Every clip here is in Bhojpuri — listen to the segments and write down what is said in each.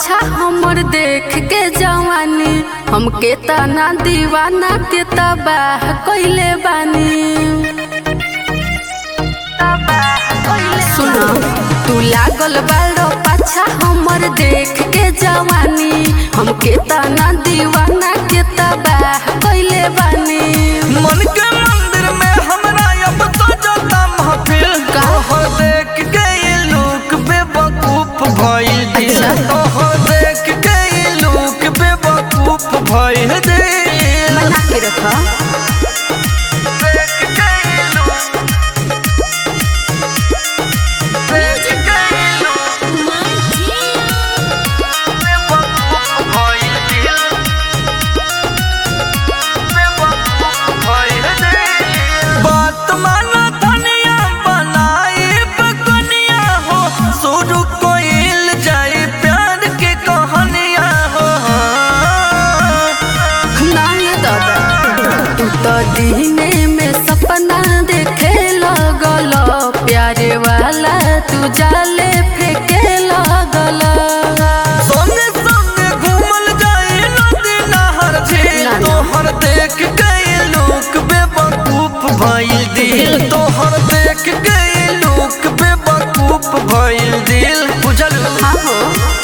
पाछा हमर देख के जवानी हमके तना दीवाना के तबाह कइले बानी सुनो तू लागल बालो पाछा हमर देख के जवानी हमके तना दीवाना के तबाह कइले बानी मन के मंदिर में हमरा अब तो जाता महफिल का? तोहर देख के ये लोग बेवकूफ भइल दिल अच्छा। तोहर देख के ये लोग बेवकूफ भइल दिल बना के रखा देख के ये लोग देख के ये लोग बेवकूफ भइल दिल बेवकूफ भइल दिल बात माना धनिया बनाई बकनिया हो शुरू कोइल जाई प्यार के कहानिया हो नाय दादा तू तो दीने में सपना देखे लगल प्यारे वाला तू जाले फेंके लगल सोने सोने घूमल जाई नदी नहर झील ना, ना। तोहर देख गए लोग बेवकूफ भइल दिल तोहर देख गए लोग बेवकूफ भइल दिल बुझल हाँ हो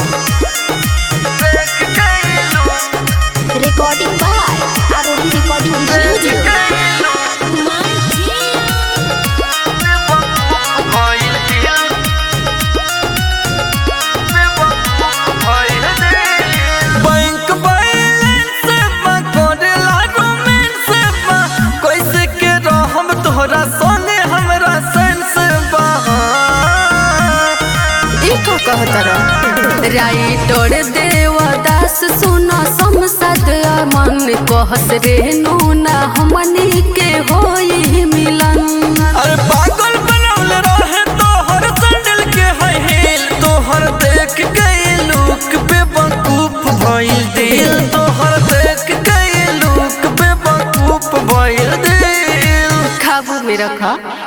देख गए लोग Recording by Arori Recording देख Studio. गए लोग भइल दिल बेवकूफ भइल दिल बैंक बैलेंस में करेला रोमांस बा कैसे के रहम तोहरा सोने हमरा सेंस बा ई का कहतर राइटर देवदास सुन समसद मन कहस रे नूना हमनी के होई मिलन अरे पागल बनल रहे तोहर सैंडल के है हिल तोहर देख गए लोग बेवकूफ भइल दिल तोहर देख गए लोग बेवकूफ भइल दिल खाबू में रखा